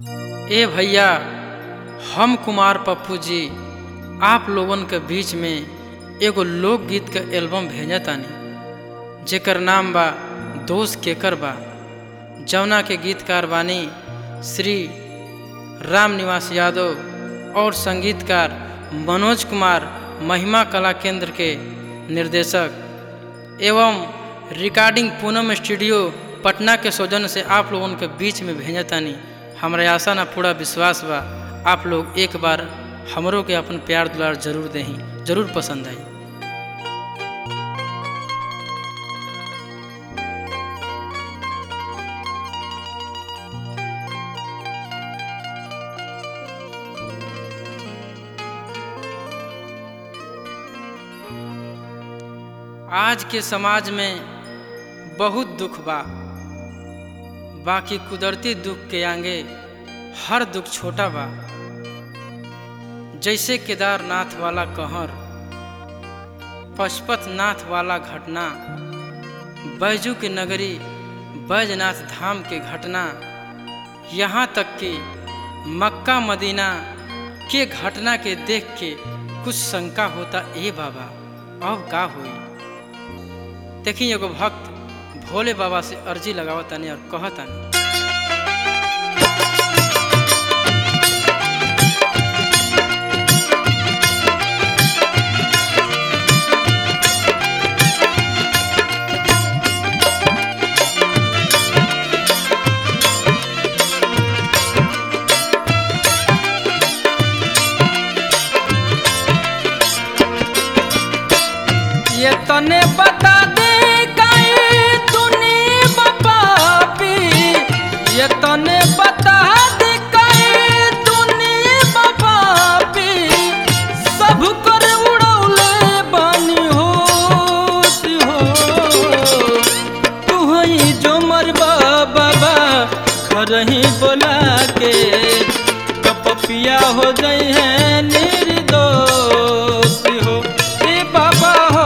ए भैया हम कुमार पप्पू जी आप लोगन के बीच में एगो लोकगीत के एल्बम भेजतानी जेकर नाम बा दोस्त केकर बा जौना के गीतकार बानी श्री राम निवास यादव और संगीतकार मनोज कुमार महिमा कला केंद्र के निर्देशक एवं रिकॉर्डिंग पूनम स्टूडियो पटना के सौजन्य से आप लोगन के बीच में भेजतानी हमरा आशा ना पूरा विश्वास बा आप लोग एक बार हमरों के अपन प्यार दुलार जरूर देही जरूर पसंद आई आज के समाज में बहुत दुख बा बाकी कुदरती दुख के आगे हर दुख छोटा बा जैसे केदारनाथ वाला कहर पशुपतनाथ वाला घटना बैजू के नगरी बैजनाथ धाम के घटना यहाँ तक कि मक्का मदीना के घटना के देख के कुछ शंका होता ए बाबा अब का हुई देखी एगो भक्त भोले बाबा से अर्जी लगावतानी और कहतानी ये तने बता दे कहीं तूने पापी ये तने बता दे कहीं तूने पापी सब कर उड़ौले बानी हो सी हो तू ही जो मरबा बाबा घर ही बोला के कपपिया हो गई है निर्दोष हो ए बाबा हो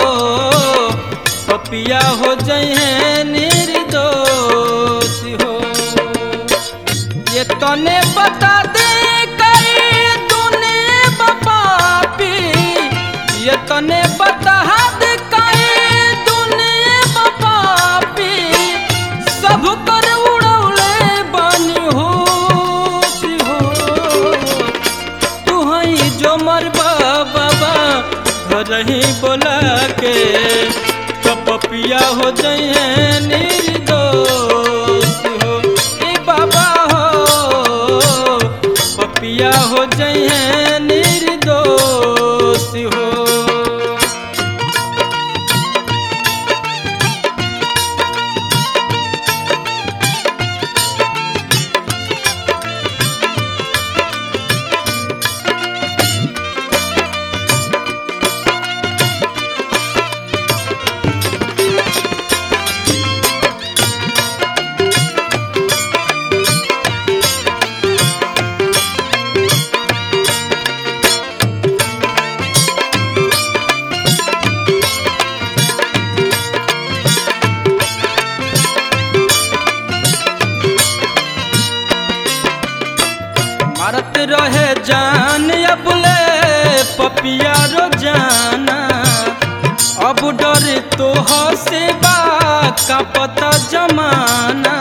पपिया हो जाए हैं निर्दोष हो ये तने बता दे कई तूने बपापी ये तने बता दे कई तूने बपापी सब कर उड़ौले बानी हो सी हो तू हई जो मरबा बाबा घर ही बोला के कपपिया हो जाए निर्दोष हो ए बाबा हो पपिया हो जाए निर्दोष हो मारत रहे जान अबले पपिया रो जाना अब डर तो से बा का पता जमाना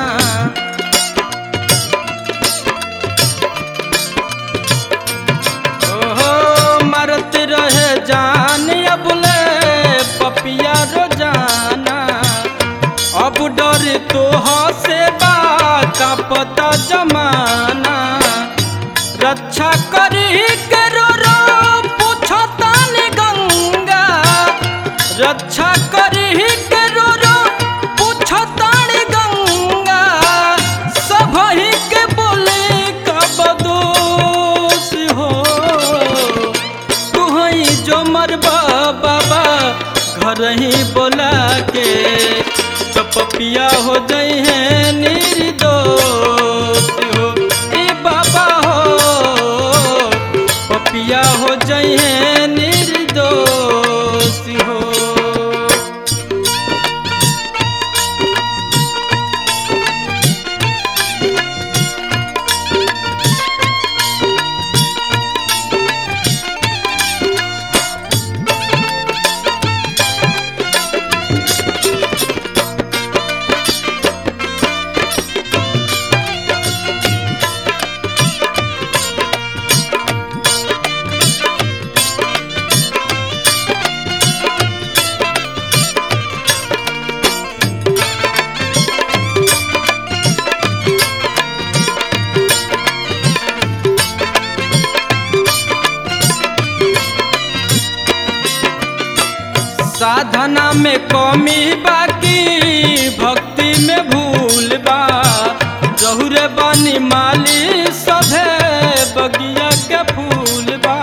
ओहो मारत रहे जान अबले पपिया रो जाना अब डर तो से बा का पता जमाना रक्षा करी के रो रो पूछतान गंगा रक्षा करी के रो रो पूछतान गंगा सब ही के बोले कब दोष हो तू ही जो मरबा बाबा घर ही बोला के तो पपिया हो जाए हैं निर्दोष हो ए बाबा हो पपिया हो जाए हैं निर्दोष हो साधना में कमी बाकी भक्ति में भूल बा रहुरे बानी माली सभे बगिया के फूल बा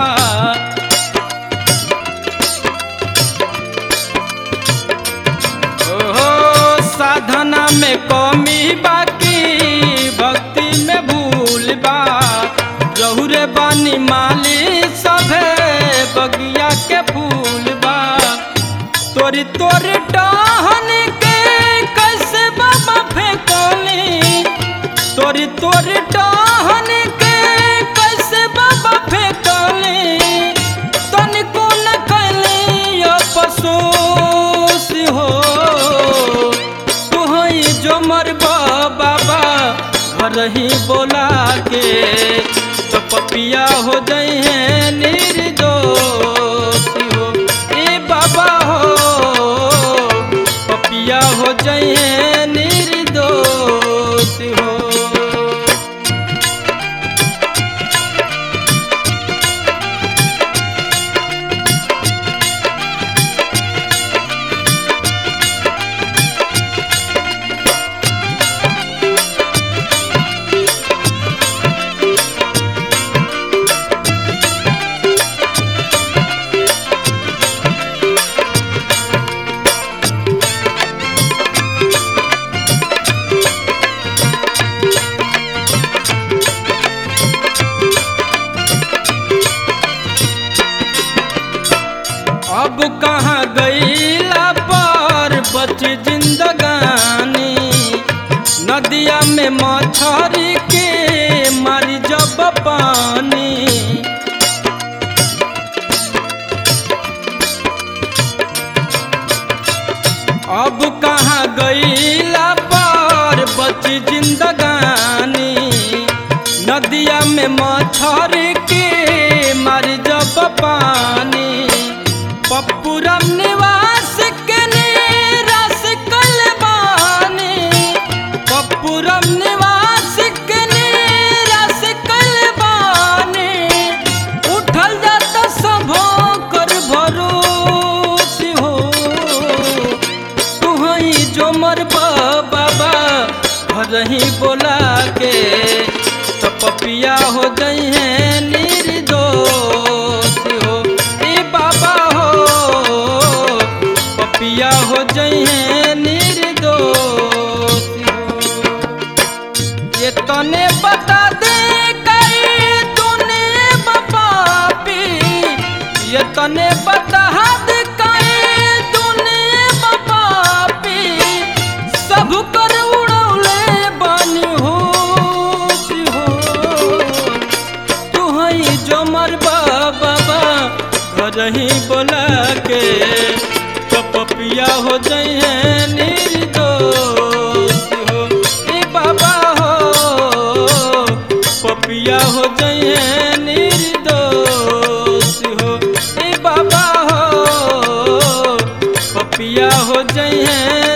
ओहो साधना में कमी बाकी भक्ति में भूल बा रहुरे बानी माली सभे बगिया के फूल बा तोरी तोरी टहन के कैसे बाबा फेंकली तोरी तोरी टहन के कैसे बाबा फेंकली तनिको न कैली अफसोस हो तुहई जो मरबा बाबा घर ही बोला के तो पपिया हो गई है निर्दोष हो ए बाबा हो पपिया हो गई है निर्दोष हो अब कहाँ गईला पर बच जिंदगानी नदिया में मछरी के मारी जब पानी अब कहाँ गईला पर बच जिंदगानी नदिया में मछरी के मारी जब पानी पप्पुरम निवास के निराश कलबानी पप्पुरम निवास के निराश कलबानी उठल जाता सभो कर भरोस हो तुहई जो मरबा बाबा घर ही बोला के तो पपिया हो गई है निर्दोष हो ए बाबा हो पपिया हो गई है निर्दोष हो ये तने बता दे कई तूने बपापी ये तने बता दे कई तूने बपापी सब कर उड़ौले बानी होश हो तू हई जो मरबा बाबा घर ही बोला के तो पपिया हो जाई है निर्दोष हो ए बाबा हो पपिया हो जाई है निर्दोष हो ए बाबा हो पपिया हो जाई है